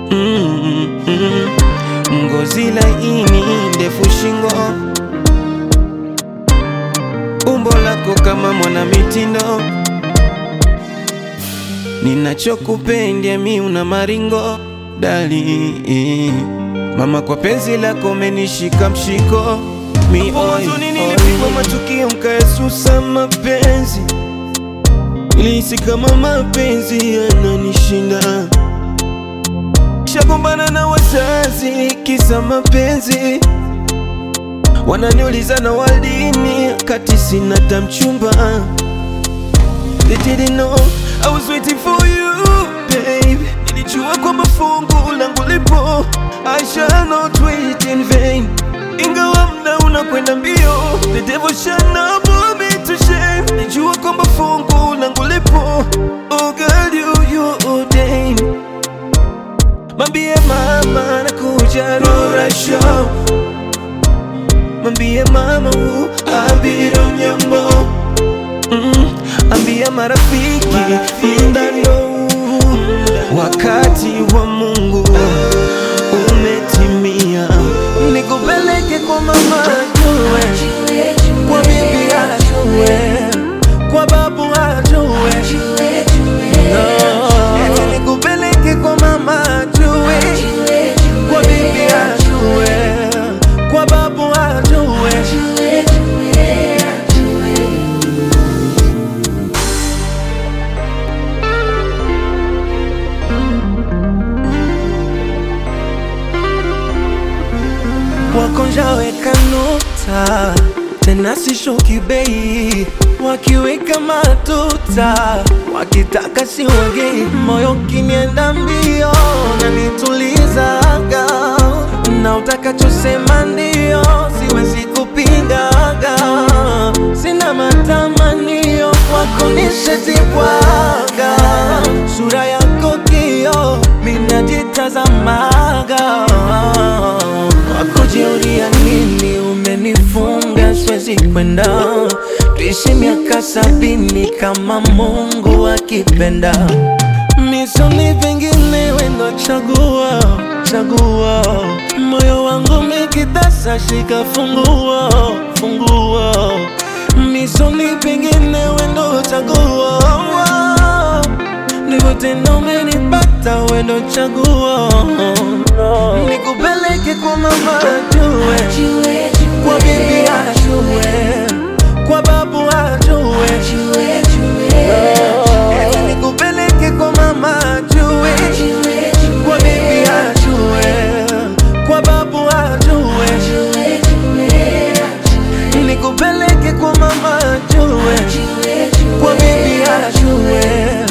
mm, mm. Ngozi laini, ndefu shingo, umbo lako kama mwana mitindo, ninachokupenda mi una maringo dali mama, kwa penzi lako menishika mshiko mi oi, Mwanzoni oi. nilipigwa matukio mkaesusa mapenzi, nilihisi kama mapenzi yananishinda, shagombana na wazazi kisa mapenzi, wananiuliza na waldini kati sina tamchumba. They didn't know I was waiting for you babe, nilijua kwamba fungu langu lipo, I shall not wait in vain ingawa mda unakwenda mbio, the devil shall not put me to shame. Nijua kwamba fungu langu lipo, oh girl you you ordained. Mambie mama nakuja Rura Show, mambie mama u abiro nyambo mm, ambia marafiki mdano wakati wa Mungu umetimia, nikupeleke kwa mama ajue, kwa bibi ajue, kwa babu ajue, no. nikupeleke kwa mama ajue, kwa bibi ajue, kwa babu ajue. wakonjaweka nota tena sishuki bei, wakiweka matuta wakitaka siwagei, moyo kinienda mbio na nitulizaga, na utakachosema ndio, siwezi kupingaga, sina matamanio wako nishetibwaga, sura yako kio minajitazamaga wakujiuria nini umenifunga siwezi kwenda tuishi miaka sabini kama Mungu akipenda misoni vingine wendo chagua chagua moyo wangu mikitasa shika funguo funguo misoni vingine wendo chagua ndivyo tena umenipata wendo chaguo nikupeleke kwa mama ajue kwa bibi ajue kwa babu ajue Eti nikupeleke kwa mama ajue kwa bibi ajue kwa babu ajue nikupeleke kwa mama ajue kwa bibi ajue